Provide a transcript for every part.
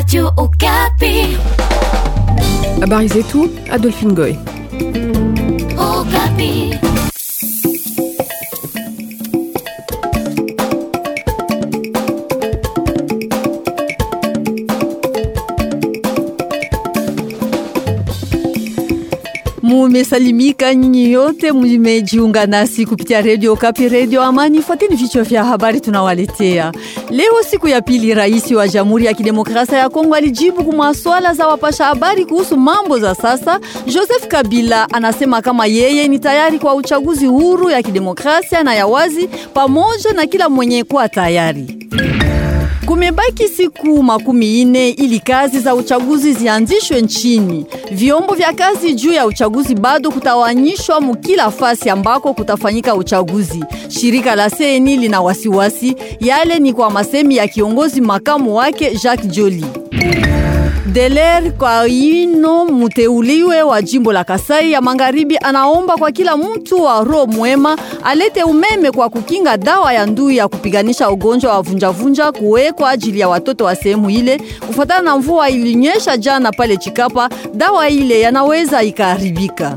Radio Okapi. Habari zetu Adolphine Goy. Okapi. Mumesalimika nyinyi yote mumejiunga nasi kupitia redio Kapi, redio Amani. Fuateni vichwa vya habari tunawaletea leo. Siku ya pili, rais wa Jamhuri ya Kidemokrasia ya Kongo alijibu kwa swala za wapasha habari kuhusu mambo za sasa. Joseph Kabila anasema kama yeye ni tayari kwa uchaguzi huru ya kidemokrasia na ya wazi, pamoja na kila mwenye kuwa tayari. Kumebaki siku makumi ine ili kazi za uchaguzi zianzishwe nchini. Vyombo vya kazi juu ya uchaguzi bado kutawanyishwa mukila fasi ambako kutafanyika uchaguzi. Shirika la CENI lina wasiwasi, yale ni kwa masemi ya kiongozi makamu wake Jacques Joly. Deler Kwaino muteuliwe wa jimbo la Kasai ya Magharibi anaomba kwa kila mtu wa roho mwema alete umeme kwa kukinga dawa ya ndui ya kupiganisha ugonjwa wa vunjavunja kuwekwa ajili ya watoto wa sehemu ile. Kufuatana na mvua ilinyesha jana pale Chikapa, dawa ile yanaweza ikaharibika.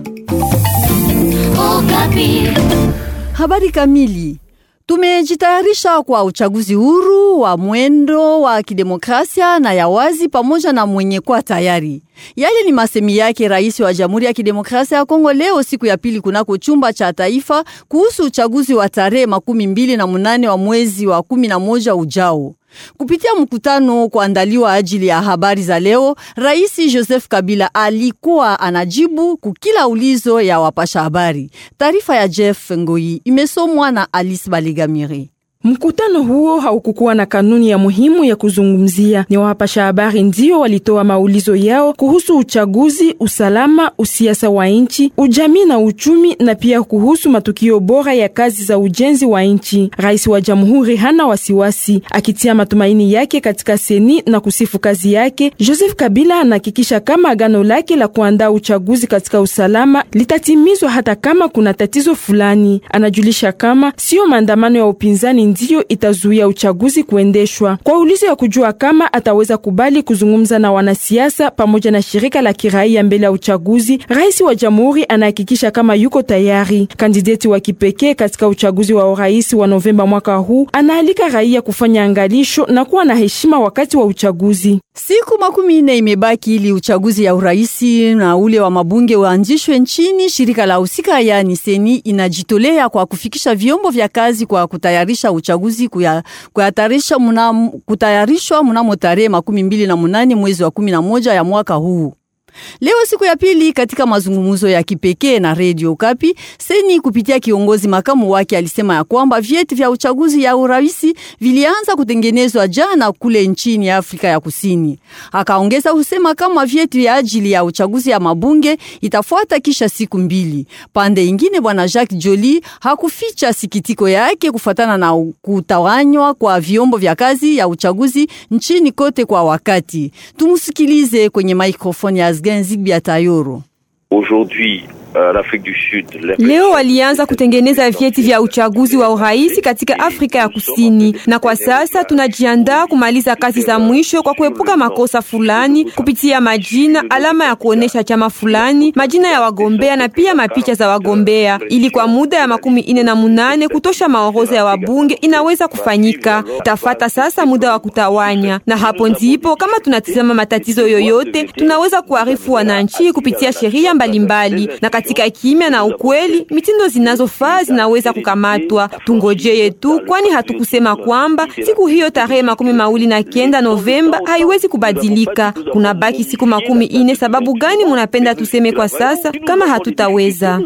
Okapi. Habari kamili. Tumejitayarisha kwa uchaguzi huru wa mwendo wa kidemokrasia na ya wazi pamoja na mwenye kwa tayari. Yale ni masemi yake rais wa Jamhuri ya Kidemokrasia ya Kongo leo siku ya pili kunako chumba cha taifa kuhusu uchaguzi wa tarehe makumi mbili na munane wa mwezi wa kumi na moja ujao. Kupitia mkutano kuandaliwa ajili ya habari za leo, Rais Joseph Kabila alikuwa anajibu kukila ulizo ya wapasha habari. Taarifa ya Jeff Ngoi imesomwa na Alice Baligamiri. Mkutano huo haukukuwa na kanuni ya muhimu ya kuzungumzia. Ni wapasha habari ndio walitoa maulizo yao kuhusu uchaguzi, usalama, usiasa wa nchi, ujamii na uchumi, na pia kuhusu matukio bora ya kazi za ujenzi wa nchi. Rais wa jamhuri hana wasiwasi, akitia matumaini yake katika seni na kusifu kazi yake. Joseph Kabila anahakikisha kama agano lake la kuandaa uchaguzi katika usalama litatimizwa hata kama kuna tatizo fulani. Anajulisha kama sio maandamano ya upinzani ndiyo itazuia uchaguzi kuendeshwa. Kwa ulizo ya kujua kama ataweza kubali kuzungumza na wanasiasa pamoja na shirika la kiraia mbele ya uchaguzi, rais wa jamhuri anahakikisha kama yuko tayari. Kandideti wa kipekee katika uchaguzi wa urais wa Novemba mwaka huu anaalika raia kufanya angalisho na kuwa na heshima wakati wa uchaguzi. Siku makumi ine imebaki ili uchaguzi ya uraisi na ule wa mabunge uanzishwe nchini. Shirika la husika yani seni inajitolea kwa kufikisha vyombo vya kazi kwa kutayarisha uchaguzi kuya, kuyatarisha muna, kutayarishwa mnamo tarehe makumi mbili na munane mwezi wa kumi na moja ya mwaka huu. Leo siku ya pili katika mazungumzo ya kipekee na Radio Kapi, Seni kupitia kiongozi makamu wake alisema ya kwamba vyeti vya uchaguzi ya uraisi vilianza kutengenezwa jana kule nchini Afrika ya Kusini. Akaongeza kusema kama vyeti vya ajili ya uchaguzi ya mabunge itafuata kisha siku mbili. Pande ingine, bwana Jacques Joly hakuficha sikitiko yake kufuatana na kutawanywa kwa vyombo vya kazi ya uchaguzi nchini kote kwa wakati. Tumusikilize kwenye microphone ya Zigbi Atayoro. Aujourd'hui, euh, l'Afrique du Sud. Leo walianza kutengeneza vyeti vya uchaguzi wa urais katika Afrika ya Kusini, na kwa sasa tunajiandaa kumaliza kazi za mwisho kwa kuepuka makosa fulani kupitia majina, alama ya kuonesha chama fulani, majina ya wagombea na pia mapicha za wagombea, ili kwa muda ya makumi ine na munane kutosha maoroza ya wabunge inaweza kufanyika. Tafata sasa muda wa kutawanya, na hapo ndipo kama tunatizama matatizo yoyote tunaweza kuarifu wananchi kupitia sheria mbalimbali na katika kimya na ukweli, mitindo zinazofaa zinaweza kukamatwa. Tungojeye tu, kwani hatukusema kwamba siku hiyo tarehe makumi mawili na kenda Novemba haiwezi kubadilika. Kuna baki siku makumi ine. Sababu gani munapenda tuseme kwa sasa kama hatutaweza?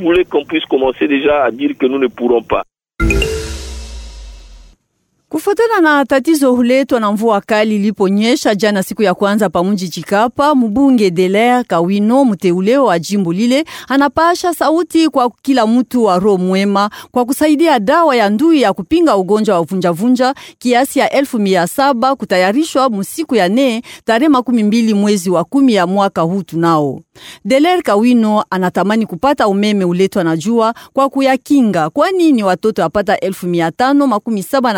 Kufuatana na tatizo huletwa na mvua kali iliponyesha jana siku ya kwanza pamunji Chikapa, mbunge Deler Kawino mteuleo wa jimbo lile anapasha sauti kwa kila mtu wa roho mwema kwa kusaidia dawa ya ndui ya kupinga ugonjwa wa vunjavunja kiasi ya elfu mia saba kutayarishwa musiku ya ne tarehe makumi mbili mwezi wa kumi ya mwaka huu tunao. Deler Kawino anatamani kupata umeme uletwa na jua kwa kuyakinga, kwani ni watoto apata elfu mia tano makumi saba na mbili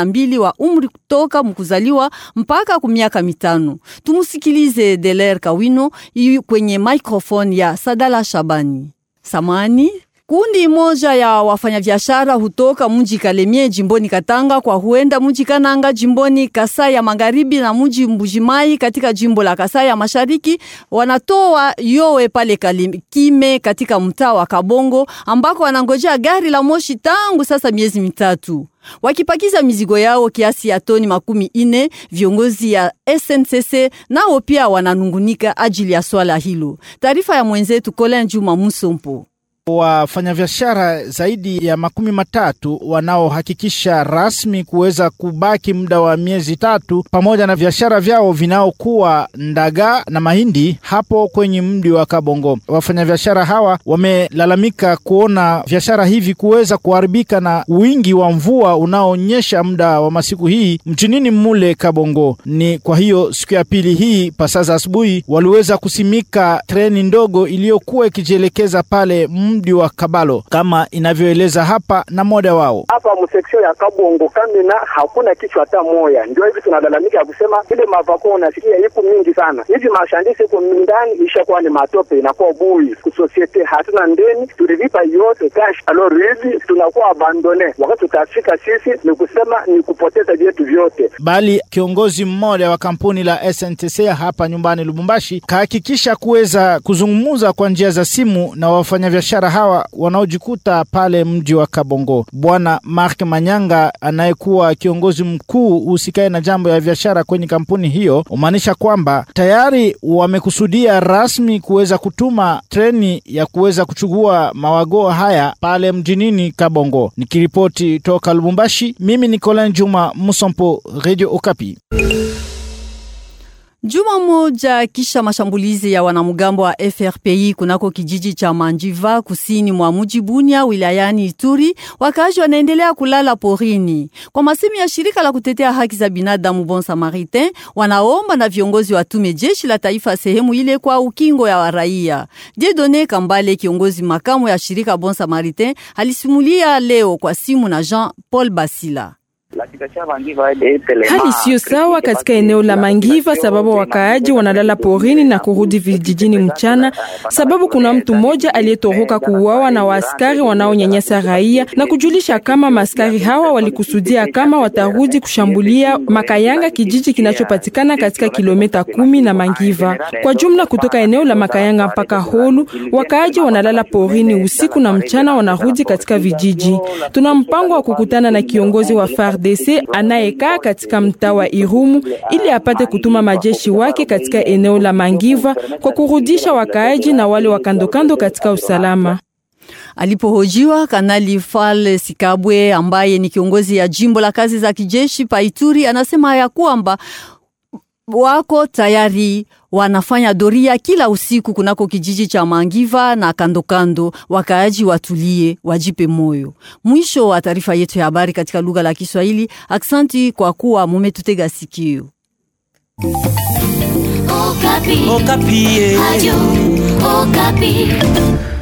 wa umri kutoka mkuzaliwa mpaka ku miaka mitano. Tumusikilize Deler Kawino yu kwenye microphone ya Sadala Shabani. Samani Kundi moja ya wafanyabiashara hutoka mji Kalemie jimboni Katanga kwa huenda mji Kananga jimboni Kasai ya Magharibi na mji Mbujimai katika jimbo la Kasai ya Mashariki wanatoa yowe pale Kalikime katika mtaa wa Kabongo ambako wanangojea gari la moshi tangu sasa miezi mitatu wakipakiza mizigo yao kiasi ya toni makumi ine. Viongozi ya SNCC nao pia wananungunika ajili ya swala hilo. Taarifa ya mwenzetu Colin Juma Musompo. Wafanyabiashara zaidi ya makumi matatu wanaohakikisha rasmi kuweza kubaki muda wa miezi tatu pamoja na biashara vyao vinaokuwa ndaga na mahindi hapo kwenye mji wa Kabongo. Wafanyabiashara hawa wamelalamika kuona biashara hivi kuweza kuharibika na wingi wa mvua unaoonyesha muda wa masiku hii mchinini mule Kabongo. Ni kwa hiyo siku ya pili hii pasaza asubuhi waliweza kusimika treni ndogo iliyokuwa ikijielekeza pale mji wa Kabalo kama inavyoeleza hapa na moda wao hapa mseksio ya Kabongo Kamina, hakuna kichwa hata moya. Ndio hivi tunalalamika ya kusema ile mavako unasikia iko mingi sana hivi, mashandisi iko ndani ishakuwa ni matope, inakuwa bui kusosiete, hatuna ndeni, tulilipa yote cash. Alors hivi tunakuwa abandone, wakati tutafika sisi ni kusema ni kupoteza vyetu vyote. Bali kiongozi mmoja wa kampuni la SNTC hapa nyumbani Lubumbashi kahakikisha kuweza kuzungumza kwa njia za simu na wafanyabiashara hawa wanaojikuta pale mji wa Kabongo. Bwana Mark Manyanga anayekuwa kiongozi mkuu usikae na jambo ya biashara kwenye kampuni hiyo, umaanisha kwamba tayari wamekusudia rasmi kuweza kutuma treni ya kuweza kuchukua mawagoa haya pale mjinini Kabongo. Nikiripoti toka Lubumbashi, mimi ni Colin Juma Musompo, Radio Okapi. Juma moja kisha mashambulizi ya wanamgambo wa FRPI kunako kijiji cha Manjiva kusini mwa mji Bunia wilayani Ituri, wakazi wanaendelea kulala porini. Kwa masemi ya shirika la kutetea haki za binadamu Bon Samaritain, wanaomba na viongozi watume jeshi la taifa sehemu ile kwa ukingo ya raia. Jedone Kambale, kiongozi makamu ya shirika Bon Samaritain, alisimulia leo kwa simu na Jean Paul Basila. Hali siyo sawa katika eneo la Mangiva sababu wakaaji wanalala porini na kurudi vijijini mchana, sababu kuna mtu mmoja aliyetoroka kuuawa na waaskari wanaonyanyasa raia na kujulisha kama maaskari hawa walikusudia kama watarudi kushambulia Makayanga, kijiji kinachopatikana katika kilomita kumi na Mangiva. Kwa jumla, kutoka eneo la Makayanga mpaka Holu, wakaaji wanalala porini usiku na mchana wanarudi katika vijiji. Tuna mpango wa kukutana na kiongozi wa FARDC anayekaa katika mtaa wa Irumu ili apate kutuma majeshi wake katika eneo la Mangiva kwa kurudisha wakaaji na wale wa kandokando katika usalama. Alipohojiwa Kanali Fal Sikabwe ambaye ni kiongozi ya jimbo la kazi za kijeshi Paituri, anasema ya kwamba wako tayari wanafanya doria kila usiku kunako kijiji cha Mangiva na kandokando. Wakaaji watulie, wajipe moyo. Mwisho wa taarifa yetu ya habari katika lugha la Kiswahili. Aksanti kwa kuwa mumetutega sikio. Okapi. Okapi. Radio Okapi.